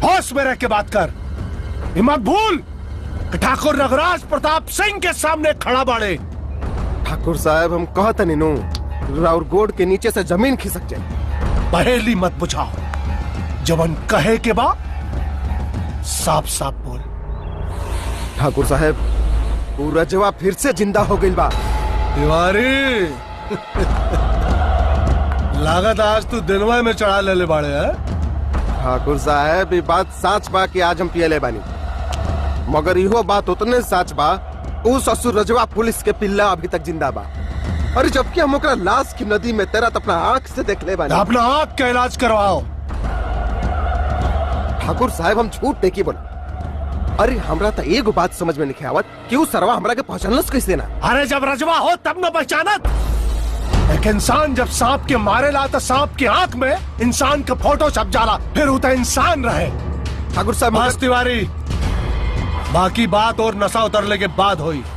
होश में रह के बात कर ये मत भूल कि ठाकुर नगराज प्रताप सिंह के सामने खड़ा बाड़े ठाकुर साहब हम कहत नीनू राउर गोड के नीचे से जमीन खिसक जाए पहेली मत बुझाओ जबन कहे के बा साफ साफ बोल ठाकुर साहब ऊ रजवा फिर से जिंदा हो गई बा तिवारी लागत आज तू दिनवा में चढ़ा ले ले बाड़े है ठाकुर साहब ये बात सच बा कि आज हम पियले बानी मगर इहो बात उतने सच बा ऊ ससुर रजवा पुलिस के पिल्ला अभी तक जिंदा बा अरे जबकि हम ओकरा लाश की नदी में तेरा अपना आंख से देख ले बानी अपना आंख का इलाज करवाओ ठाकुर साहब हम झूठ नहीं बोल अरे हमरा तो एगो बात समझ में नहीं आवत कि ऊ सरवा हमरा के पहचानलस कैसे ना अरे जब रजवा हो तब न पहचानत एक इंसान जब सांप के मारे ला तो सांप की आंख में इंसान का फोटो छप जाला फिर उतना इंसान रहे ठाकुर साहब बस तिवारी बाकी बात और नशा उतरने के बाद हुई